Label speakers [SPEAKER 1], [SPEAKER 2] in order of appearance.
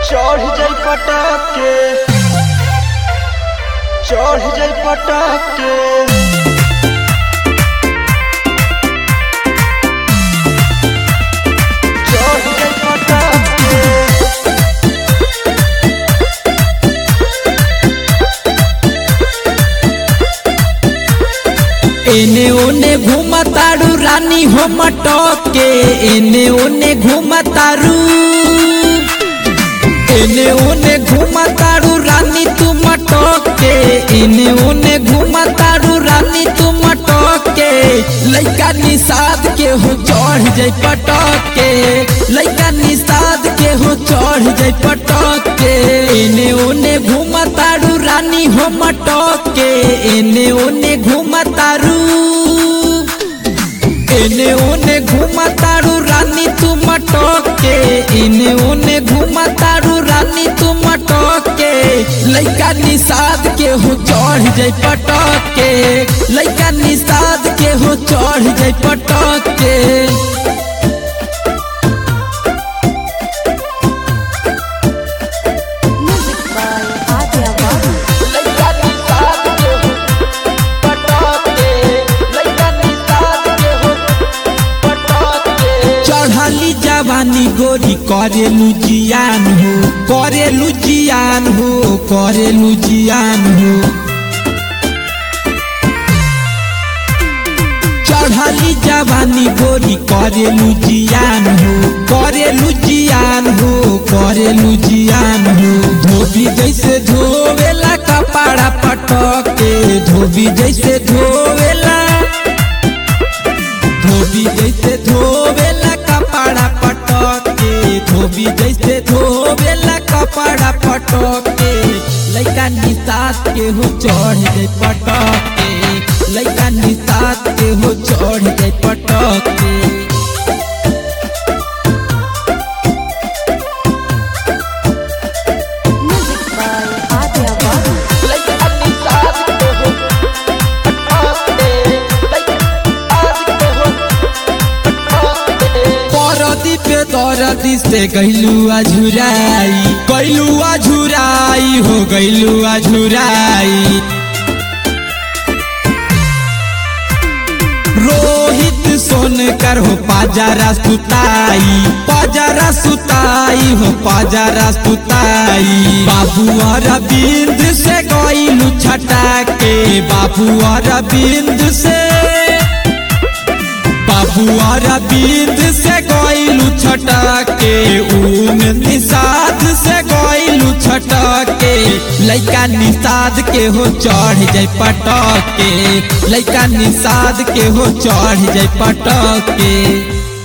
[SPEAKER 1] चढ़ जाई पटक के चढ़ जाई पटक के चढ़ जाई पटक के
[SPEAKER 2] एने ओने घूमतारू रानी हो मटक के एने ओने घूमतारू एने ओने घूमतारू रानी तू मटक के एने ओने घूमतारू रानी तू मटक के लइका निषाद के हो चढ़ जाई पटक के लइका निषाद के हो चढ़ जाई पटक के एने ओने घूमतारू रानी हो मटक के एने ओने घूमतारू एने ओने घूमतारू रानी तू मटक के एने ओने घूमतारू रानी तू मटक के लइका निषाद के हो चढ़ जाई पटक के लइका निषाद के हो चढ़ जाई पटक के
[SPEAKER 3] Music by Adya Babu.
[SPEAKER 1] लइका निषाद के हो पटक के लइका निषाद के हो पटक के
[SPEAKER 2] चढ़ली जवानी गोरी करेलू जियान हो करेलू जियान हो करेलू जियान हो चढ़ली जवानी गोरी करेलू जियान हो करेलू जियान हो करेलू जियान हो धोबी जैसे धोवेला कपड़ा पटक के धोबी जैसे धोवेला धोबी जैसे धोवेला कपड़ा पटक के धोबी जैसे धोवेला कपड़ा पटक के लइका निसात के हो चढ़ जाए पटक के लइका निसात के हो चढ़ जाए पटक के
[SPEAKER 3] Music by Adya Babu.
[SPEAKER 1] लइका निषाद के हो पटक के लइका निषाद के हो पटक के
[SPEAKER 2] परदी पे दरदी से गैलू अझुराई गैलू अझुराई हो गैलू अझुराई रोहित सोनकर हो पाजारा सुताई पाजारा सुताई हो पाजारा सुताई बाबू अरविंद से गैलू छटा के बाबू अरविंद से बाबू अरविंद से गइलू छटके ऊन निषाद से गइलू छटके लइका निषाद के हो चढ़ जाय पटके लइका निषाद के हो चढ़ जाय पटके